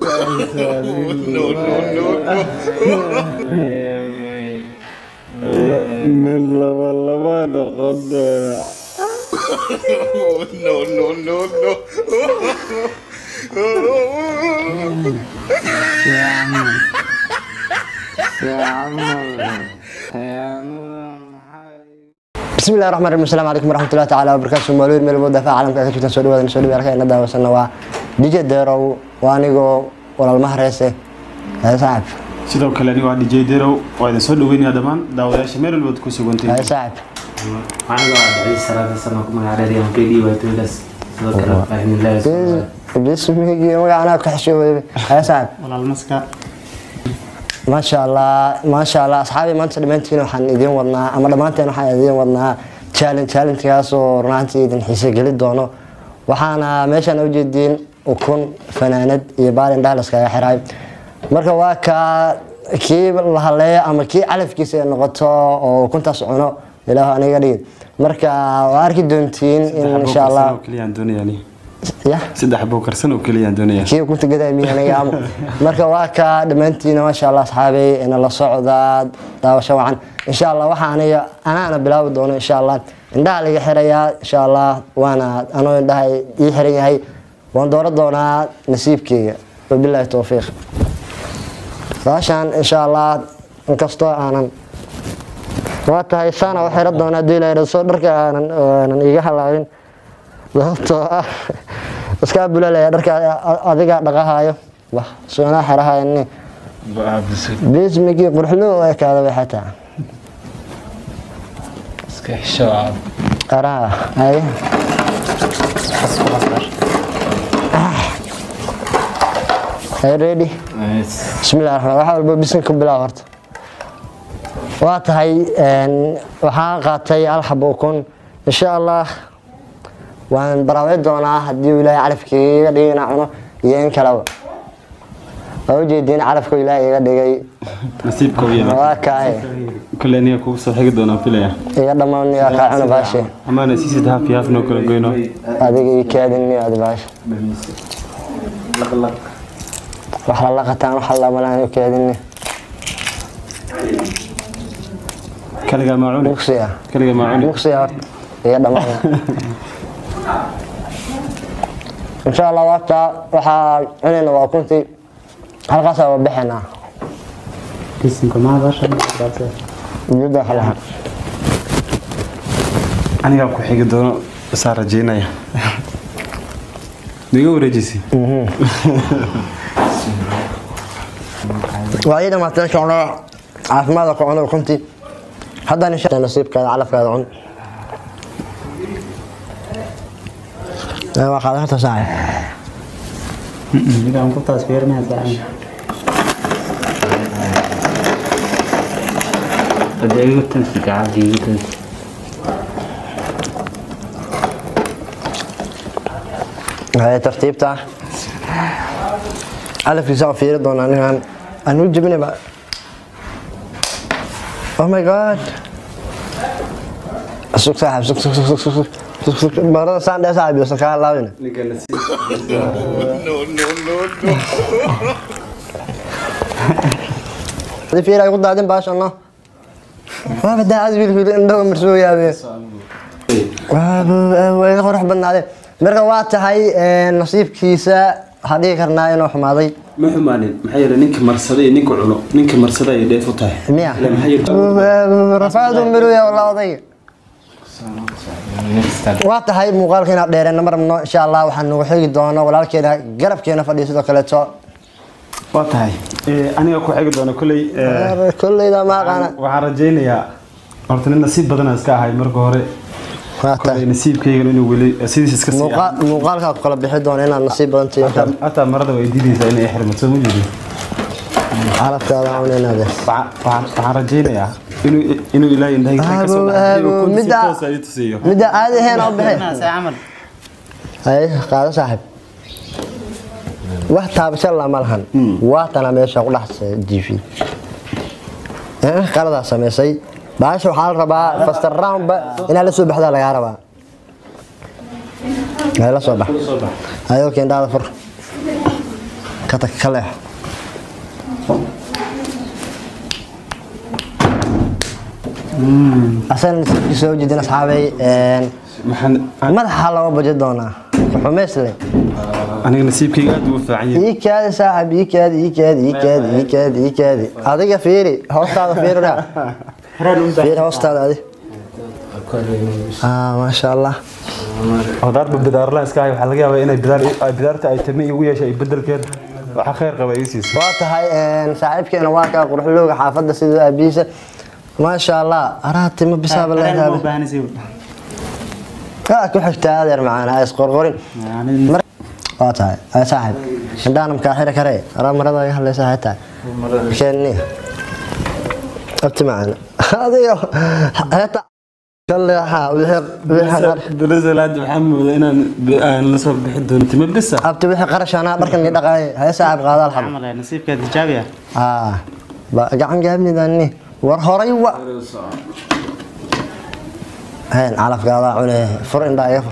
من laba laba noqon doona بسم الله الرحمن الرحيم السلام عليكم ورحمة الله تعالى وبركاته مالوين مeel walba dafaa caalamka ka jirtan soo dhawaada soo dhawaada halka ina daawasana waa DJ Derow waa anigoo walaalmaha reese haya saaxib sidoo kale aniga waa DJ Derow waa idin soo dhaweynaya dhammaan daawadayaasha meel walba ku sugantay haya saaxib aniga waa dhacay salaada sana ku magacdheer aan ka dhiibaatooydaas sidoo kale fahmilahi bismigi magacana ka xishooday haya saaxib walaal maska maasha allah maasha allah asxaabi maanta dhammaantiin waxaan idiin wadnaa ama dhammaanteen waxaan idiin wadnaa challenge challengekaas oo runaantii idin xiise geli doono waxaana meeshaan ujeediin ukun fanaanad iyo baalin dhaha laskaga xiray marka waa kaa kii la haleeyo ama kii calafkiisa ay noqoto oo ukuntaas cuno ilaahu aniga dhigid marka waa arki doontiin in insha allah keliyaan doonayaan ya saddex buu karsan oo keliyaan doonayaan kii ukunta gadaamiyanayaamo marka waa ka dhammaantiina maasha allah asxaabay ina la socdaa daawasho wacan insha allah waxa aniga anaana bilaabi doono insha allah indhaha laga xirayaa insha allah waana anoo indhaha ii xiran yahay waan dooran doonaa nasiibkeyga wabilaahi towfiiq saashaan insha allah inkastoo aanan waa tahay saana u xiran doonaa hadii la soo dharka aanan aanan iiga halaabin sababtoo ah iskaa bulalaya dharka adiga dhaqahayo wah soonaa xerahayani bismigii qurxlo oo ekaada way xataa iska xisho ah qaraha ay ay ready bismillahi raxmaan waxa walba bisin ku bilaab horta waa tahay waxaan qaatay hal xabo ukun insha allah waan baraawey doonaa haddii uu ilaahay calafkii iga dhigay inaan cuno iyo in kaleba waa ujeediin calafka ilaahay iga dhigay nasiibka u yeelay waa kaaye kale aniga kugu soo xigi doonaan filaya iga dhammaan yaa kaa cuna baashe amaana siisid haaf iyo haaf noo kala goyno adiga ii kaadin adi baashe wax la laqataan wax la malaan u kaadin kaligaa maa cuni mugsiya kaligaa maa cuni mugsiya horta iga dhammaan insha allah waata waxaa cunayna waa kuntii halkaasaa waa bixinaa kisinka maadasha jidda xalaha anigaa ku xigi doono isaa rajeynaya miga wareejisi waa ii dhamaatay insha allah caafimaadka ku cunay ukuntii haddana insha nasiibkaada calafkaada cun waa qaadan kartaa saaca midaan ku taas fiirnaa saacan hadda igu tansi gacanta igu tansi هاي ترتيبته ألف يساوي في رضوان أنا أنا جبني بقى أوه ماي جاد سوق صاحب سوق سوق سوق سوق سوق سوق سوق مرة سان ده صاحب يوصل كان لاوين هذه في رأي قد عدم باش الله ما بدي عاد بيقول إنه مرسوي يا بيه waa qurux badnaadeen marka waa tahay nasiibkiisa waxaan dhigi karnaa inuu xumaaday ma xumaanin maxaa yeelay ninka marsada iyo ninka cuno ninka marsada ay dheef u tahay miya Ilaa maxaa yeelay rafaadu miruya walaa odayga waa tahay muuqaalka inaad dheereen ma rabno insha allah waxaan nagu xigi doono walaalkeena garabkeena fadhiya sidoo kaleeto waa tahay Eh, aniga ku xigi doona kolley eh, kolleyda ma aqaana waxaan rajaynayaa horta nin nasiib badana iska ahay marka hore waa kolley tahay nasiibkaygan inuu weli sidiis iska sii Muuqa- muuqaalkaa ku kala bixi doona inaad nasiib badan tihiin Hataa- hataa marada way diidaysaa inay xirmato ma jeedin calafkaada cunaynaade Waxaan- waxaan waxaan rajaynayaa inuu inuu ilaahay indhahayga ka soo Aabow, dhaxay aabow, oo kun si midda- toos ah ii tusiyo midda caadi ahayn oo bixi camal hay qaado saaxib wax taabasho lama lahan waatana meesha ku dhex jiifi qaladaa samaysay baasha waxaa la rabaa faster roundba inaa la soo baxdaa lagaa rabaa hay la soo bax ayoo keendhaada fur ka tag ka leexo asagana nasiibkiisa soo jeedin asxaabay een, maxaan madaxa looga baji doonaa xumaysle aniga nasiibkayga aad ugu fiican yahay ii kaadi saaxib ii kaadi ii kaadi ii kaadi ii kaadi ii kaadi adiga fiiri hoostaada fiiri dhaa fiiri hoostaada adi ah maasha allah odaarba bidaarla iska hay waxaa laga yaabaa inay bidaar ay bidaarta ay tami igu yeeshay bedelkeeda waxa khayr qaba ii siisay waa tahay een, saaxiibkeena waa kaa quruxlooga xaafadda sida aabihiisa maasha allah araa timo bisaaba leedahay aa ku xigtaa adeer macaan ha isqorqorin Mar- waa tahay ay saaxiib indhaana makaa xiri karee araa marada iga hadlaysa hay tahay keeni abti macaan adigo heeta kaleexa wixii bilasalaad waxaa moodaa inaan aan la soo bixi doono timo bisa abti wixii qarash anaa dharkan ii dhaqaay hay saaxiib qaada alxab nasiibka tijaabiya aa ba gacan gaabnidani war horay wa hayn calafkaadaa cune fur indhaa iga fur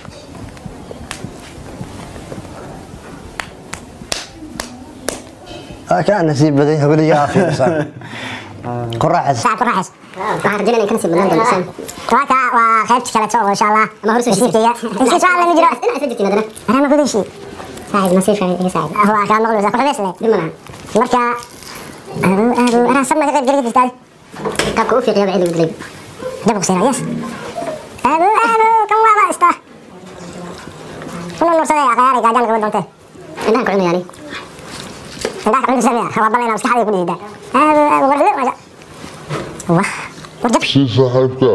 Aa, kaa nasiib badan weligaa fiirsan ku raaxaysa صعب راحس waxaan rajaynayaa in ka nasiib badnaan doono isaan waaka waa qaybta kale soo insha Allah ama hor soo nasiibkayga intii soo alla jiro ina soo jirtiin hadana ana ma gudashi saacid nasiibka iga saacid waa ka noqon ku xabees leh dib malaha marka adu adu ana sabna ka qayb geli jirtaa qaabka u fiiqiyo bacid gudlay dabaq sira yes adu adu kan waa baa istaa kuna nursada ya qayaari gaajaan ka doonte indhaha ku cunayani indhaha ku cunaysa waa balayna maskaxda ku dhiida adu adu warle waja wah warjab Si saaxiibka.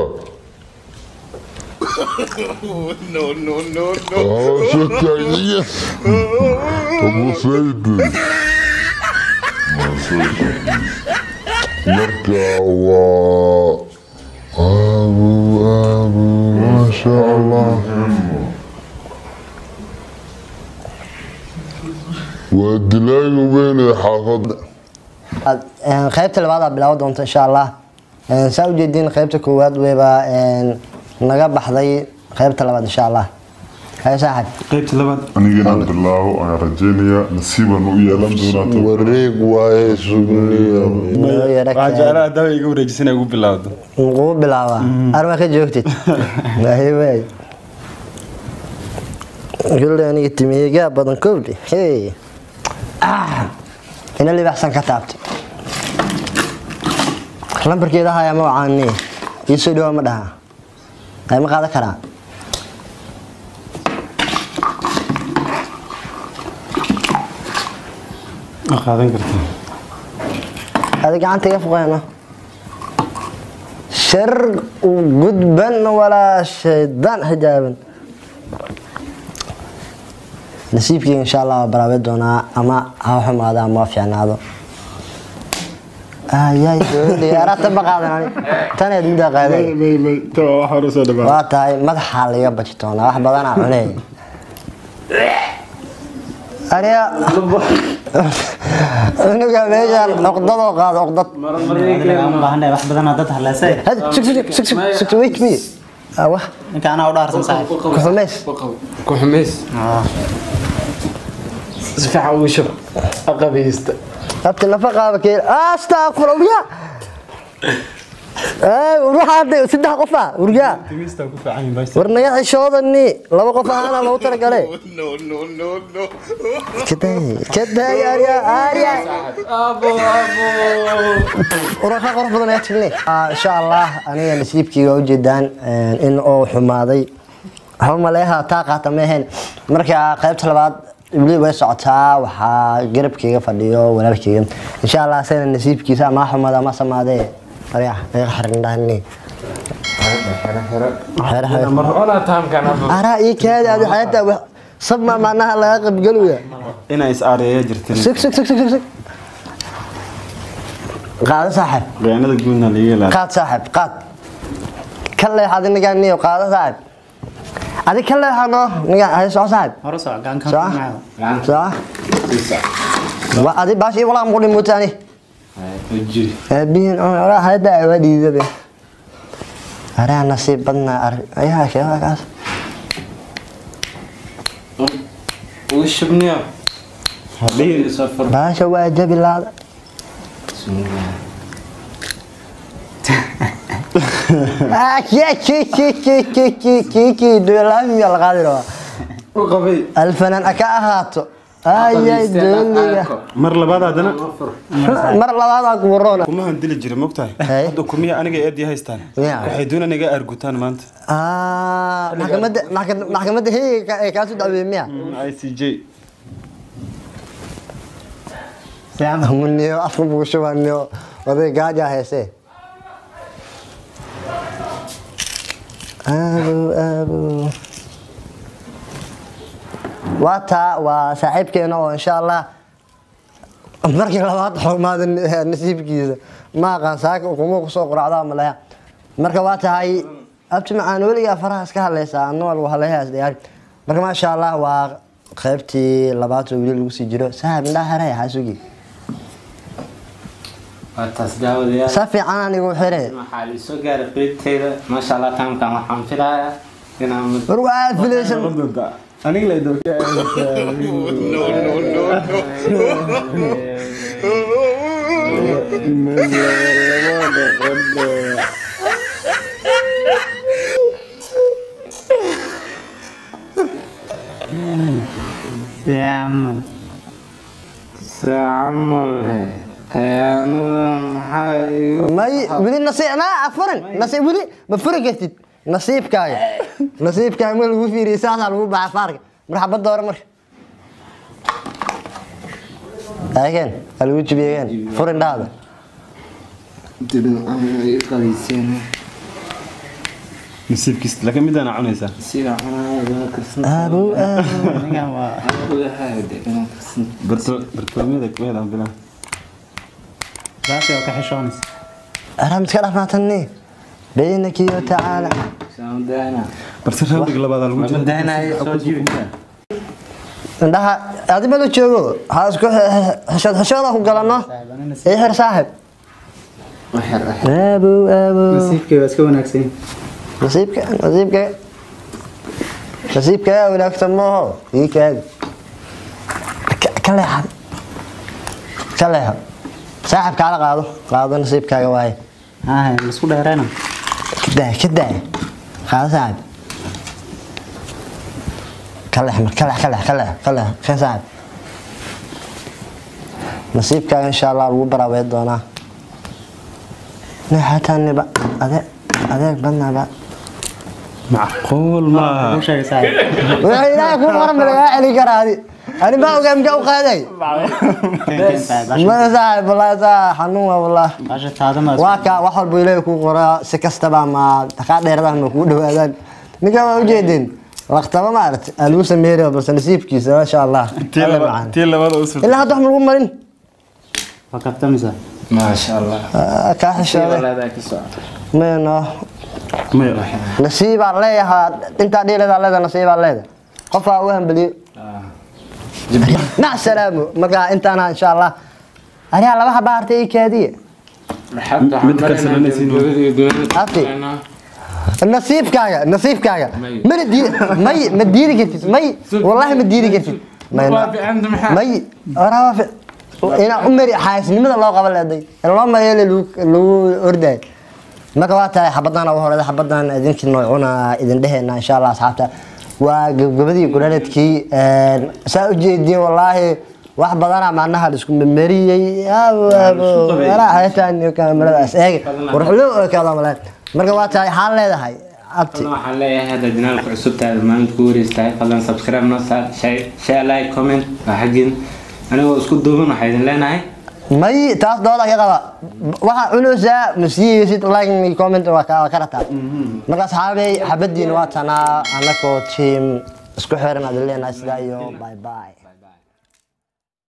Ah, shakaya. Abu Said. Marka waa abu abu masha Allah. waa dilaaga weyn ee xaafadda Aad- een, qaybta labaad aa bilaaban doonta insha allah Een, saa ujeediin qaybta koowaad weyba een, naga baxday qaybta labaad insha allah hay saaxib qaybta labaad anigana bilaabo ayaan rajeynayaa nasiibaan u yeelan doonaa wareeg waaye sugniya Noo yara waxaa keen. jeclaa dawa iga wareejisan ugu bilaawdo ugu bilaabaa arma ka joogtid Waay, waay. Gulli aniga timiyegaa badan kowdhi hey Ah, ina libaxsan ka taabtay lambarkeeda hayaa ma wacaani ii soo dhawaa ma dhaha ay ma qaadan karaa ma qaadan kartaa adi gacanta iga fuqeeno shar gudban walaa shaydaan xijaaban nasiibkeyga insha allah waa baraabe doonaa ama ha xumaado ama ha fiicnaado ayay diyaarata ma qaadan ani taneed middaa qaaday wax hore soo dhawaa waa tahay madaxaa laga baji doonaa wax badanaa cuney aniga unuga meeshaan cuqdadoo qaado cuqdad ma baahanahay wax badan dad hadlaysay هذا سك سك سك سك سك ويت بي ايوه ninka anaa u dhaarsan saaxib كحميس ku xumays si fiican ugu shub aqabaysta هبت النفقه بكير استغفر الله اي وروح عندي سدح قفا ورجع timistaa ku fiican yihiin baashta ورنيا عشودني لو قفا انا لو ترى قالي كده كده يا اريا اريا وراح قرف بدن ياتني ان شاء الله انا نسيبكي وجدان ان او حمادي هم لها طاقه مهن marka qaybta labaad weli way socotaa waxaa garabkeyga fadhiyo walaalkeyga insha allah asagana nasiibkiisa ama xumada ama samaadee arya iga xirindhahni ona taamkan araa ii kaadi adi xayata sabma macnaha laga qabgaluya inay is aareeya jirtin sug sug sug sug sug sug qaado saaxib khiyaanada guudna laga ilaaliyo qaad saaxib qaad ka leexad nigaa niyo qaado saaxib adi ka leexano niga hay soo saaxib hore soo gacanka soo soo wa adi baashi walaa mqudhi mutaani jiri aabihin oraa hayda waa dhiidabe araa nasiib badnaa ar ayaa sheega kaas ugu shubniya dhihin soo fur baasha waa jabi laada Ah, ki- ki- ki- ki- ki- ki- ki- ki- duulaamiya la qaadi rabaa u qabay alfanaan aka ahaato ayay dooliga mar labaad haddana mar labaadaa kuburoona kuma handili jira mogtahay Hey. hadda kumiya aniga eedii haystaan Ya. waxay doonaan iga argutaan maanta Ah, maxkamadda maxka- maxkamadda heega ee kaasu dacweeye miya i c j muniyo afka buushubaniyo oday gaaja heese aabow aabow waa taa waa saaxiibkeena oo insha allah markii labaad xumaada nasiibkiisa ma aqaan saaka kuma kusoo quracdaa maleya marka waa tahay abti macaan weligaa faraha iska hadlaysaa adna waa lagu hadlayaa isdhiyaari marka maasha allah waa qaybtii labaad oo weli lagu sii jiro sahab indhaa heraya xaasugi waa taas daawadayaal sa fiican anigu xire waxaa la soo gaaray qeybteyda maasha allah taamkan waxaan filayaa inaan mid war waa filaysan aniga la idoo camal camal maxaa igu may weli nasiib naa afurin nasiib weli ma furi kartid nasiibkaaga nasiibkaaga ma lagu fiiriyay saasaa lagu baxa faarka marxabadda hore marka eegeen waa lagu jibiyeen furin dhaada nasiibkiis laakiin midaan cunaysaa sida cunaa karsan aabow aabow anigan waa ogahay inaan karsan bartolomyada kuheedaan bilan baaqi oo ka xishoonaysa aram iska dhafnaatani baynaki wa tacaala saamadaana balse raawdiga labaadaa lagu jira madaanay soo jibi indhaha adi ma la joogo ha isku xishood xishooda ku galano ii xir saaxib waxyar ah aabow aabow nasiibkay waa iska wanaagsan nasiibka nasiibka nasiibka yaa wanaagsan maaho ii kaadi Ka- ka leexad ka leexad saaxib kaala qaado qaado nasiibkaaga waaye haa laisku dheerayna ka daa ka daa qaado saaxib ka leex mar ka leex ka leex ka leex ka leex ka saaxib nasiibkaaga insha allah lagu baraabeyn doonaa neexataaniba adeeg adeeg badnaaba macquul maaha u sheegay saaxiib wuxuu ilaahay ku qoran ba lagaa celin karaa adi ani baa ogaa mikaa u qaaday keen keen saaxiib ma saaxib wallaahi saa xanuun waa wallaahi baasha taadama waa kaa wax walba ilaahay kuu qoraa si kastaba ma kaa dheeradaha ma kugu dhawaadaan ninkaa waa ujeedin waqtaba maaragta aa lagu sameynaya balse nasiibkiisa maasha allah tii Alla laba- macaan. tii labada u surta ilaa hadda wax ma lagu marin waa kabtamisa maasha allah Ah, kaa xishooday walaada ka soco mayno maya nasiibaa leeyahaa intaa dhiileedaa leeda nasiibaa leeda qofaa u hambeliyo mac salaamu markaa intaana insha allah anigaa laba habaa hartay ii kaadiye Mid ka salanaysiin. Abti. nasiibkaaga nasiibkaaga May. mana diidi may ma diidi kartid may wallahi ma diidi kartid may waaficanta maxaa may oraa waa fi- inaa u mari xaasnimada loo qaba leeday in loo mayeele lagu ordaay marka waa tahay xabadaan ugu horeyda xabadan idinki noocuna idin dheheena insha allah asxaabta waa gabgabadii gudhaladkii saa u jeediin wallaahi wax badana macnaha la isku memeriyey kameradaas eeg warxulo ekaada maleen marka waa tahay xaan leedahay abti waxaan leeyahay hadda janaalka cusub tahay maalinta ku wareystahay fadlan subscribe noo saar share- share like comment waa xaggin anigoo isku duuban waxaa idin leenahay may taas dooda ka qaba waxaa cunaysaa masiisid like iyo comment waa ka waa ka rataa marka asxaabey xabadiin waa tanaa anakoo team isku xiran adin leenahay sidaa iyo bye bye